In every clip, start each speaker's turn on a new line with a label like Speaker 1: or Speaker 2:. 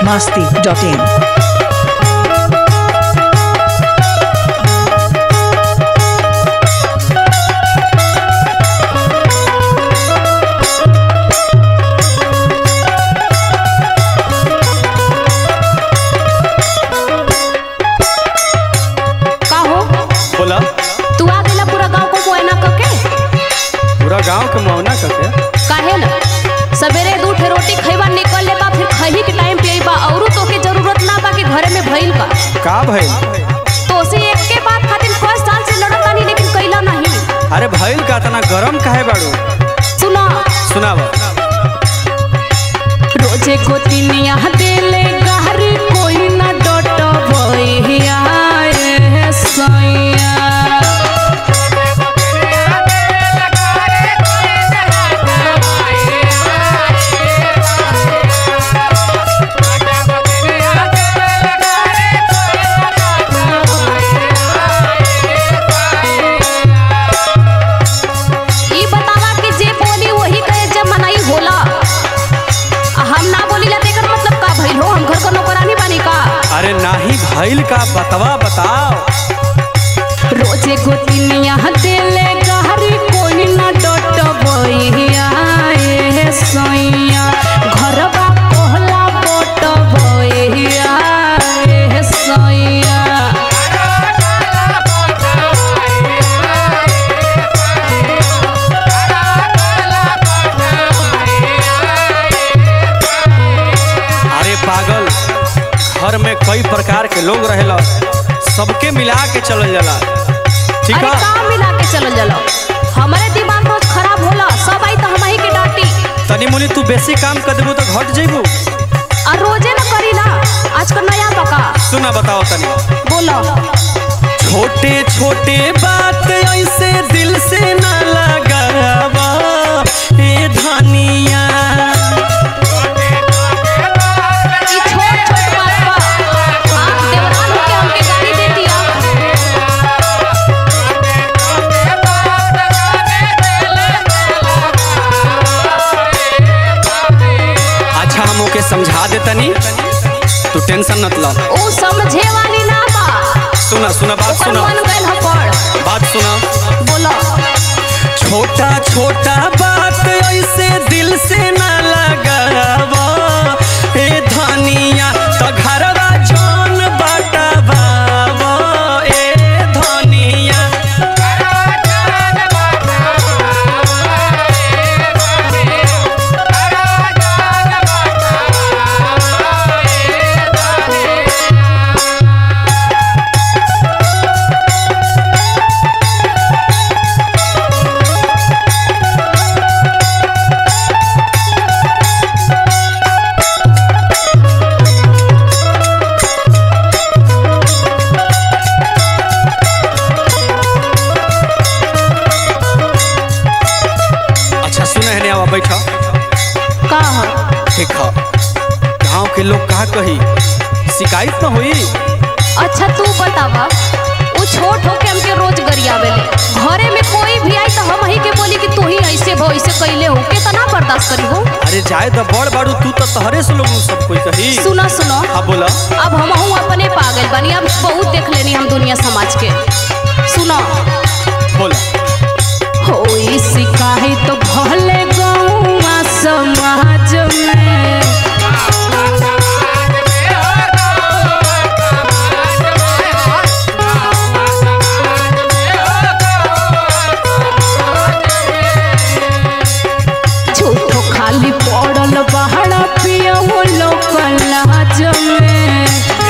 Speaker 1: masti.in.
Speaker 2: का हो
Speaker 3: बोला
Speaker 2: तू आ गेला पूरा गांव को मुआयना करके
Speaker 3: पूरा गांव के मौना करके
Speaker 2: काहे ना सवेरे दू ठे रोटी खइबा निकल ले बा फिर खही के टाइम पे अइबा औरो तोके जरूरत ना बा कि घरे में भइल बा
Speaker 3: का भइल
Speaker 2: तो से एक के बात खातिर पाँच साल से लड़त तानी लेकिन कइला नहीं
Speaker 3: अरे भइल का तना गरम काहे बाड़ू
Speaker 2: सुना
Speaker 3: सुनाव
Speaker 2: रोजे गोतिनिया देले गहरी कोई ना डटबइया ए सैया ई बतावा कि जे बोली वही कहे जब मनाई होला आ हम ना बोली ला तेकर मतलब का भइल हो हम घर का नौकरानी बानी का
Speaker 3: अरे नाही भइल का बतवा बताओ
Speaker 2: रोजे गोतिनिया देले गहरी कोई ना डटबइया ए सैया घरबा कहला बटबइया ए सैया
Speaker 3: अरे पागल घर में कई प्रकार के लोग रहेला सबके मिला के चलल जाला ठीक
Speaker 2: अरे
Speaker 3: है
Speaker 2: का मिला के चलल जाला हमारे दिमाग रोज खराब होला सब आई तो हम ही के डांटी
Speaker 3: तनी मुनी तू बेसी काम कर देबू तो घट जइबू
Speaker 2: और रोजे न करीला आज का नया बका
Speaker 3: सुना बताओ तनी
Speaker 2: बोलो
Speaker 3: छोटे छोटे बात ऐसे दिल से ना लगावा ए धनिया
Speaker 2: ई छोट छोट बात बा आप देवरान के हमके गाड़ी दे दिया
Speaker 3: अच्छा हम ओके समझा दे तनी तू टेंशन मत ला
Speaker 2: ऊ समझे वाली ना बा
Speaker 3: सुना सुना बात
Speaker 2: ओकर
Speaker 3: सुना
Speaker 2: मन गइल ह पड़
Speaker 3: बात सुना
Speaker 2: बोलो
Speaker 3: छोटा छोटा बात ऐसे दिल से ना लगावा ए धनिया तो घरवा जान बटावा ए धनिया अच्छा सुना है आवा बैठा
Speaker 2: का ह
Speaker 3: ठीक है गाँव के लोग कहा कही शिकायत ना हुई
Speaker 2: अच्छा तू बतावा ऊ छोट होके हमके रोज गरियावेले घरे में कोई भी आई तो हम ही के बोली कि तू ही ऐसे भो ऐसे कैले हो कितना बर्दाश्त करी हो
Speaker 3: अरे जाए तो बड़ बाड़ू तू तो तहरे से लोग सब कोई कही
Speaker 2: सुनो सुनो
Speaker 3: हाँ बोला
Speaker 2: अब हम अपने पागल बनी अब बहुत देख लेनी हम दुनिया समाज के सुनो
Speaker 3: बोला
Speaker 2: होई शिकायत तो भले गौवा समाज में झूठो खाली पड़ल बहरा पिया वो लोग लाज में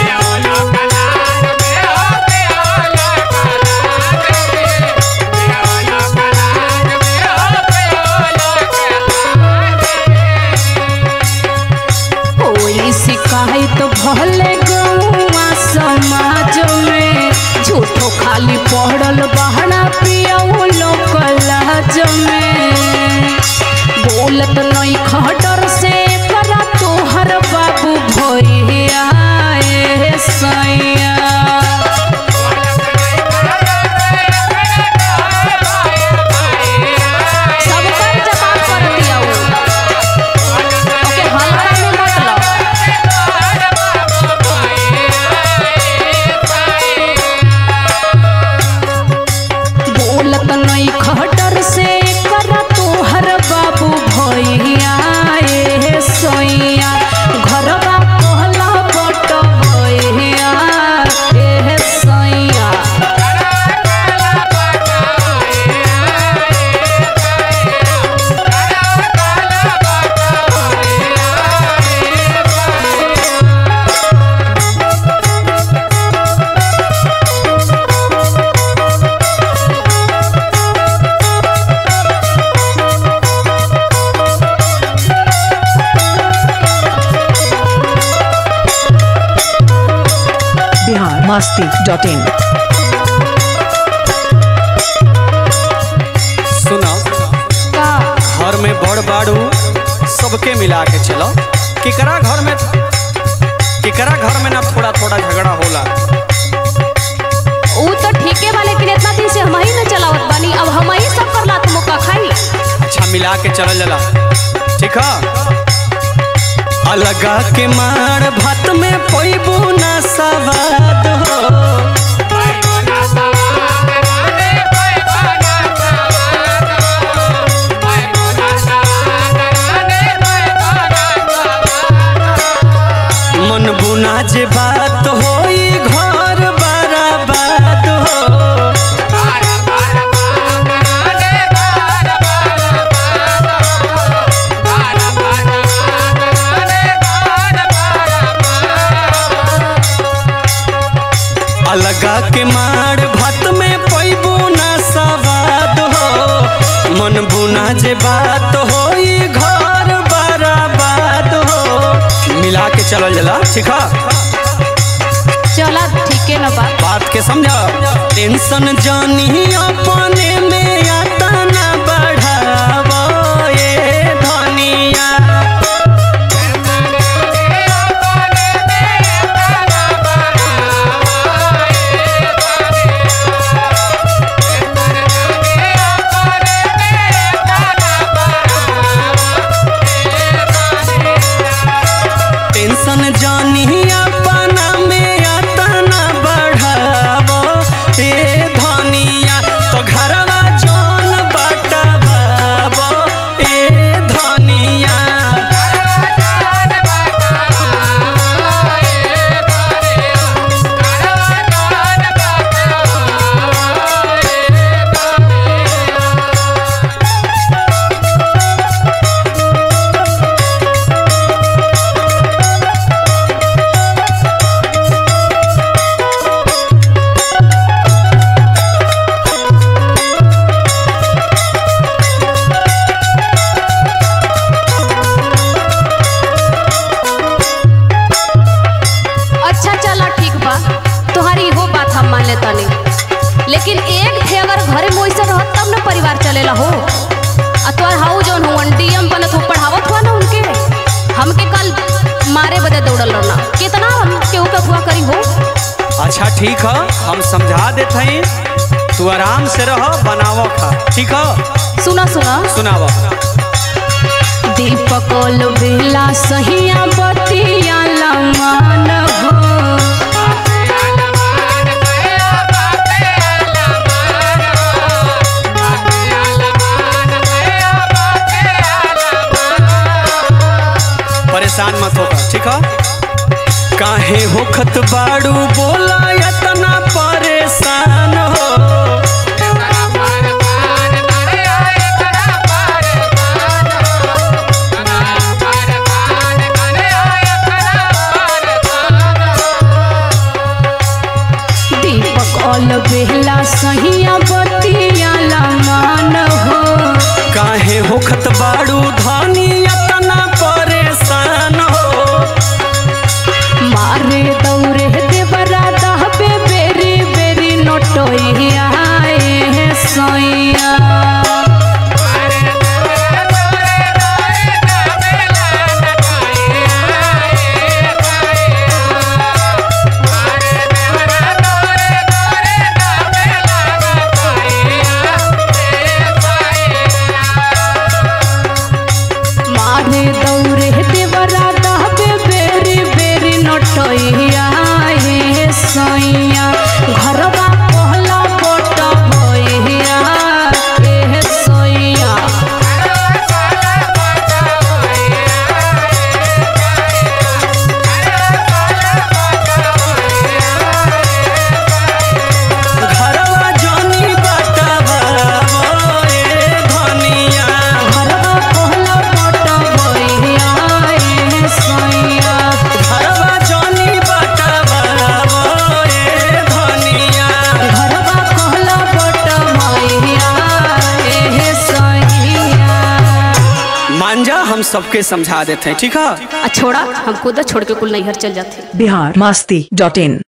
Speaker 2: होई शिकायत भले गौवा समाज में झूठो खाली पड़ल बहरा पिया वो लोग लाज में बोलत नहीं खटर से करा तोहर बाबू भैया ए सैया
Speaker 1: masti.in.
Speaker 3: सुना
Speaker 2: का
Speaker 3: घर में बड़ बाड़ू सबके मिला के चलो केकरा घर में केकरा घर में ना थोड़ा थोड़ा झगड़ा होला
Speaker 2: ऊ तो ठीके बा लेकिन इतना दिन से हम ही न चलावत बानी अब हम ही सब कर लात मौका खाई
Speaker 3: अच्छा मिला के चलल जाला ठीक है अलगा के मार भात में पैबू ना सवाद हो मन बुना जे बात होई घर बराबाद हो अलगा के मार भात में पैबू ना सवाद हो मन बुना जे बात होई घर बराबाद हो मिला के चलल जाला ठीक है
Speaker 2: चला ठीके न बा
Speaker 3: बात के समझा टेंशन जानी अपने में आता ना बढ़ावो ये धनिया टेंशन जानी अपना में आता ना बढ़ावो ये धनिया तो घरवा जौन बटवावो ये धनिया
Speaker 2: अच्छा चला ठीक बा तुम्हारी इहो बात हम मान लेता नहीं लेकिन एक थे अगर घरे में वैसे रहत तब ना परिवार चलेला हो आ तोहर हाउ जौन हो डीएम बनत हो पढ़ावत हुआ ना उनके हमके कल मारे बदे दौड़ल रहना कितना हम केहू के हुआ करी हो
Speaker 3: अच्छा ठीक है हम समझा देते हैं तू आराम से रह बनावो खा ठीक है
Speaker 2: सुना सुना
Speaker 3: सुनावो
Speaker 2: दीपकोल बेला सहिया बतिया लमान हो
Speaker 3: परेशान मत होकर ठीक है काहे होखत बाड़ू बोला इतना परेशान हो
Speaker 2: दीपकोल बेला सहिया बतिया लमान हो
Speaker 3: काहे होखत बाड़ू धानी इतना परेशान हो
Speaker 2: मारे दौरे देवरा दहबे बेरी बेरी नोटोइया ए सोइया मारे दौरे देवरा दहबे बेरी बेरी नोटोइया ए सोइया घरवा पहला बोट होइया ए सोइया
Speaker 3: घरवा जानी बटवावो ए धनिया
Speaker 2: घरवा पहला बोट होइया ए सोइया
Speaker 3: घरवा जानी बटवावो ए धनिया
Speaker 2: घरवा कहला बोट होइया ए सोइया
Speaker 3: मान जा हम सबके समझा देते हैं ठीक है
Speaker 2: आ छोड़ा हम खुद छोड़ के कुल नैहर चल जाते
Speaker 1: Bihar masti.in.